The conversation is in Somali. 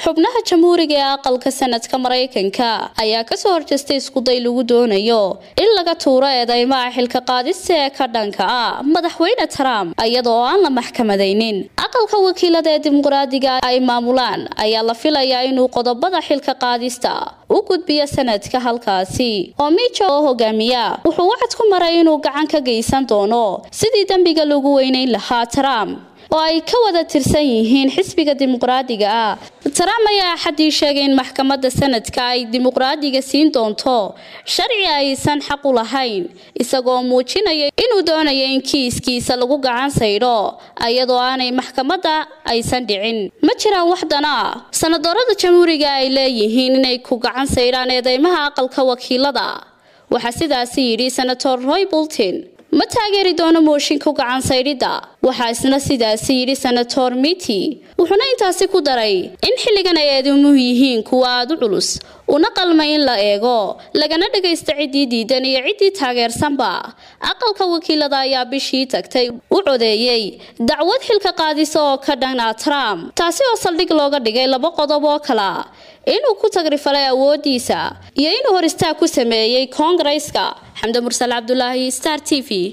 xubnaha jamhuuriga ee aqalka sanadka maraykanka ayaa kasoo horjeestay iskuday lagu doonayo in laga tuuro eedeymaha xilka qaadista ee ka dhanka ah madaxweyne trump iyadoo aan la maxkamadaynin aqalka wakiilada ee dimuqraadiga ay maamulaan ayaa la filayaa inuu qodobada xilka qaadista u gudbiyo sanadka halkaasi oo mijo oo hogaamiya wuxuu wacad ku maray inuu gacan ka geysan doono sidii dembiga lagu weyneyn lahaa trump oo ay ka wada tirsan yihiin xisbiga dimuqraadiga ah trump ayaa axadii sheegay in maxkamadda sanadka ay dimuqraadiga siin doonto sharci aysan xaq u lahayn isagoo muujinaya inuu doonayo in kiiskiisa lagu gacan saydho iyadoo aanay maxkamadda aysan dhicin ma jiraan waxdana sanadoorada jamhuuriga ay leeyihiin inay ku gacan saydhaan eedeymaha aqalka wakiilada waxaa sidaasi yidhi senator roy bulton ma taageeri doono mooshinka gacan saydhidda waxaa isna sidaasi yidhi senator miti wuxuuna intaasi ku daray in xilligan ay eedemuhu yihiin kuwa aada u culus una qalmay in la eego lagana dhagaysta ciddii diidan iyo ciddii taageersanba aqalka wakiilada ayaa bishii tagtay u codeeyey dacwad xilka qaadisa oo ka dhan ah trump taasi oo saldhig looga dhigay laba qodob oo kala inuu ku tagrifalay awoodiisa iyo inuu hor istaag ku sameeyey koongareeska xamde mursal cabdulaahi star t v